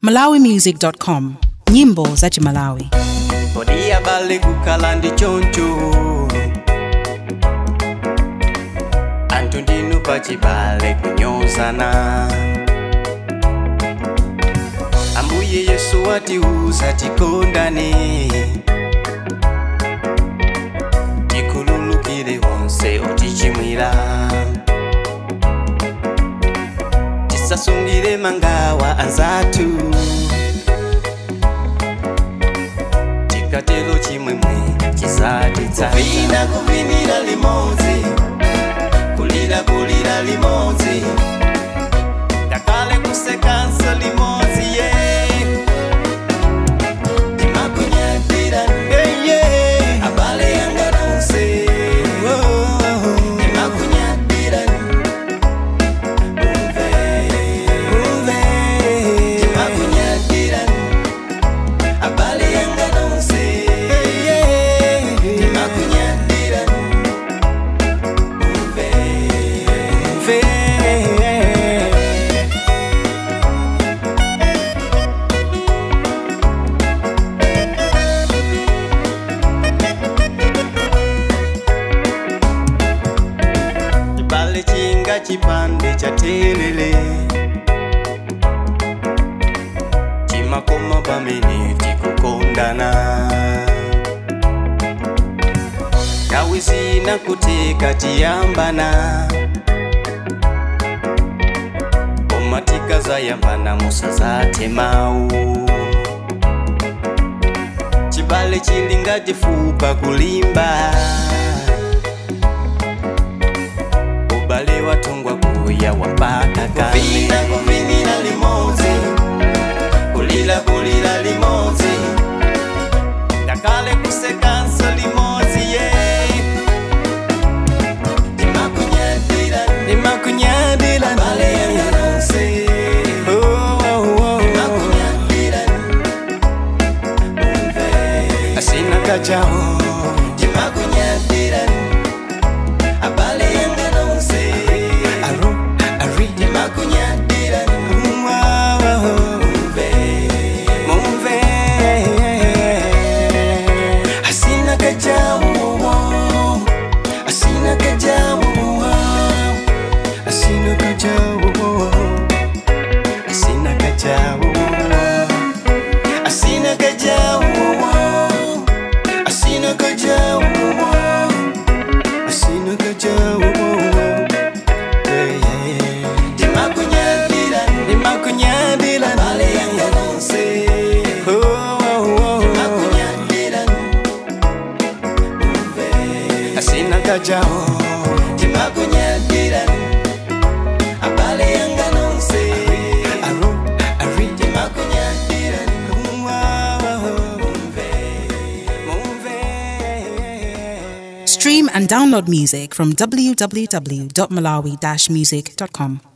malawimusic.com nyimbo za chimalawi kodi abale kukhala ndi choncho anthu ndinu pachibale kunyozana ambuye yesu watiuza tikondane tikhululukire onse otichimwira tisasungire mangawa anzathu tikatero chimwemwe chisatitsata kuvina kuvinira limodzi kulira kulira limodzi ngakhale kusekanso limodzi ye timakunyadira eye abale yanga nonse timakunyadira umve umve timakunyadira abale yanga nonse timakunyadira umve umve chibale chinga chipande cha telele chimakoma pamene tikukondana nthawi zina kutika tiyambana koma tikazayambana musazathe mawu chibale chili ngati fupa kulimba ubale watungwa kuya wapaka kale kuvina kuvinira limodzi kulira kulira limodzi ngakhale kusekanso limodzi ye timakunyadira timakunyadira abale yanga nonse timakunyadira umve asina kachawo timakunyadira abale yanga nonse aro ari timakunyadira umve mumve asina kajawo asina kajawo asina kajawo asina kajawo asina kajawo asina kajawo asina kajawo ndimakunyadira ndimakunyadira bale yanga nonse ndimakunyadira umve asina kajawo ndimakunyadira abale yanga nonse aro ari ndimakunyadira umve umve stream and download music from www.malawi-music.com